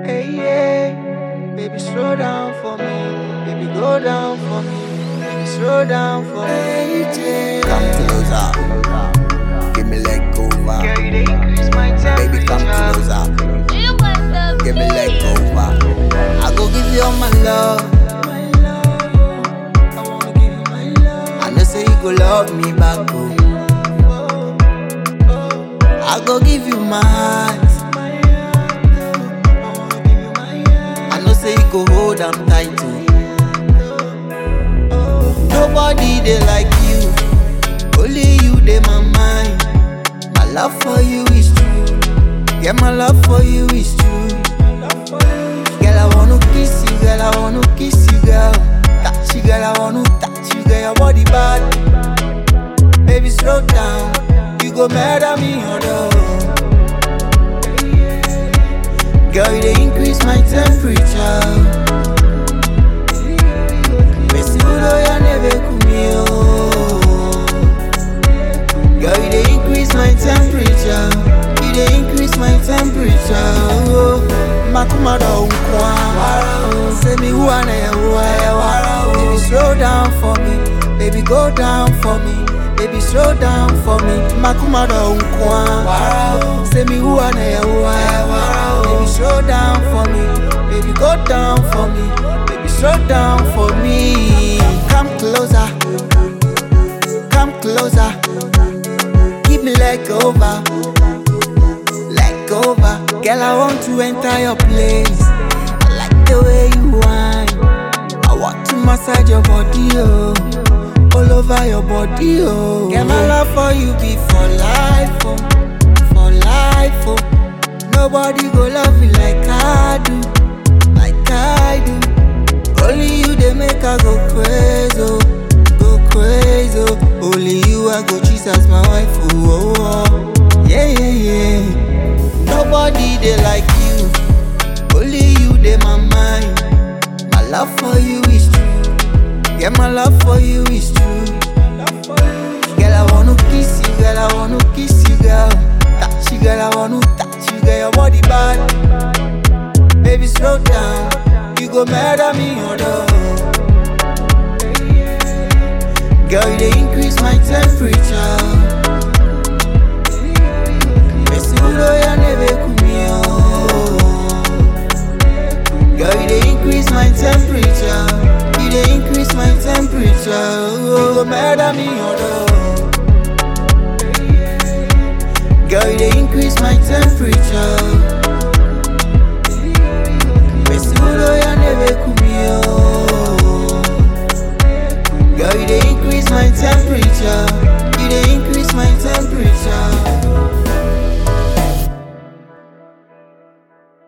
Hey, yeah. Baby, slow down for me. Baby, go down for me. Baby, slow down for me. AJ. Come closer. Give me leg over. Girl, you dey increase my temperature. Baby, come closer. You want the Give me leg beat. over. I go give you all my love. My love. I wanna give you my love. I know say you go love me back. Oh. I go give you my heart. My heart. I wanna give you my heart. I know say you go hold am tight. Oh. Nobody they like you. Only you they my mind. My love for you is true. Yeah, my love for you is true. Girl, I wanna kiss you, girl, I wanna kiss you, girl. Touch you, girl, I wanna touch you, girl, your body bad. Baby, slow down, you go murder me, although. Girl, you they increase my temperature. Messi, ya never kumio. Girl, you they increase my temperature. You they increase my temperature. Oh, makuma da unkwa. Say me who I am. Baby, slow down for me. Baby, go down for me. Baby, slow down for me. Makuma da unkwa. Say me who I am. Baby, slow down for me. Baby, go down for me. Baby, slow down for me. Come closer. Come closer. Give me leg over, leg over. Girl, I want to enter your place. I like the way you whine. I want to massage your body, oh, all over your body, oh. Girl, my love for you be for life, oh, for life, oh. Nobody go love you like I do, like I do. Only you they make I go crazy, oh, go crazy. Oh. Only you I go choose as my wife. Oh, oh, oh. yeah, yeah, yeah. Nobody they like you. Only you they my mind. My love for you is true. Yeah, my love for you is true. Girl, I wanna kiss you, girl, I wanna kiss you, girl. Touch you, girl, I wanna touch you, girl, your body bad. Baby, slow down. You go murder me, although. Girl, you they increase my temperature. Messi, ya never kumio. Girl, you they increase my temperature. You they increase my temperature. Oh, go murder me, although. Girl, you they increase my temperature. Messi, ya never kumio. Girl, you they increase my temperature.